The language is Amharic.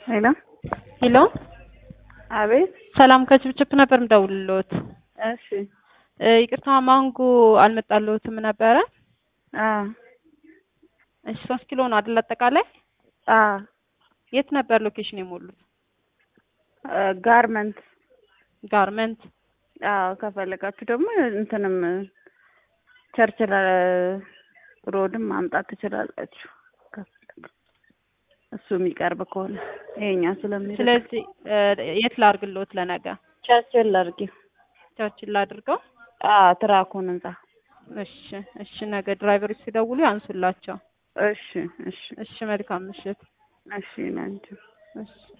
ሄሎ ሄሎ አቤት። ሰላም ከችብችብ ነበር ምደውልልዎት። እሺ እ ይቅርታ ማንጎ አልመጣልዎትም ነበረ። አዎ እሺ ሶስት ኪሎ ነው አይደል አጠቃላይ? አዎ የት ነበር ሎኬሽን የሞሉት? እ ጋርመንት ጋርመንት። አዎ ከፈለጋችሁ ደግሞ እንትንም ቸርችል ሮድም ማምጣት ትችላላችሁ። ከፈለጋችሁ እሱ የሚቀርብ ከሆነ ይሄኛው ስለሚርቅ ስለዚህ እ የት ላድርግልዎት ለነገ? ቸርችል አድርጊው። ቸርችል ላድርገው? አዎ ትራኩን ህንጻ። እሺ እሺ ነገ ድራይቨሮች ሲደውሉ ያንሱላቸው። እሺ እሺ እሺ መልካም ምሽት። እሺ ናንቺ እሺ